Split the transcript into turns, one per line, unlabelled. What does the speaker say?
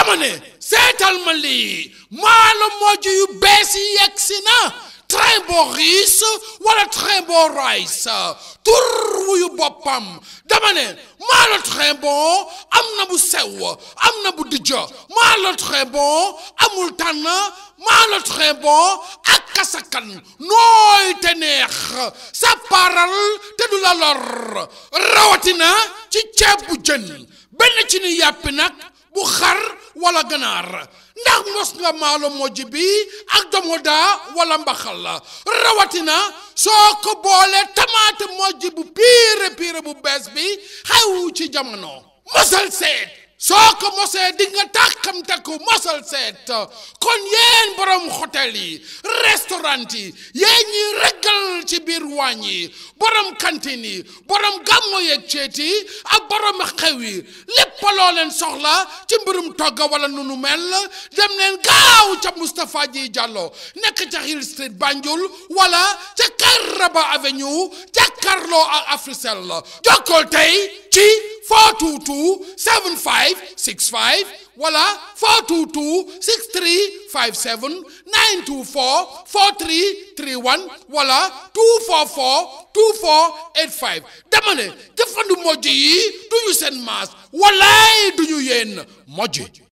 dama ne seetal ma lii maalo mojj yu bees yi yegg si na Trimbo rice wala Trimbo rice tur wuyu boppam dama ne maalo Trimbo am na bu sew am na bu dijj maalo Trimbo amul tànn maalo Trimbo ak kasakan nooy te neex sa paral te du la lor rawatina ci ceeb bu jën benn ci ni yàppi nag bu xar wala ganaar ndax mos nga maalo mojj bi ak domoda wala mbaxal la rawatina soo ko boole tamaate mojj bu piire piire bu bees bi xew ci jamono mosal seet soo ko mosee di nga tàkkamte ko mosal seet kon yéen borom hôtel yi restaurant yi yéen ñi reggal ci biir waañ yi borom cantine yi borom gàmmo yeeg ceet yi ak borom xew yi lépp loo leen soxla ci mbirum togga wala nunu mel dem leen gaaw ca Moustapha Ji Diallo nekk ca Hill Street Banjul wala ca Kairaba Avenue jàkkaarloo ak Africell jokkool tey ci 422 75 65 wala 422 63 57 924 43 31 wala 244 2485 dama ne jëfandu mojj yi duñu seen maas walaay duñu yéen mojj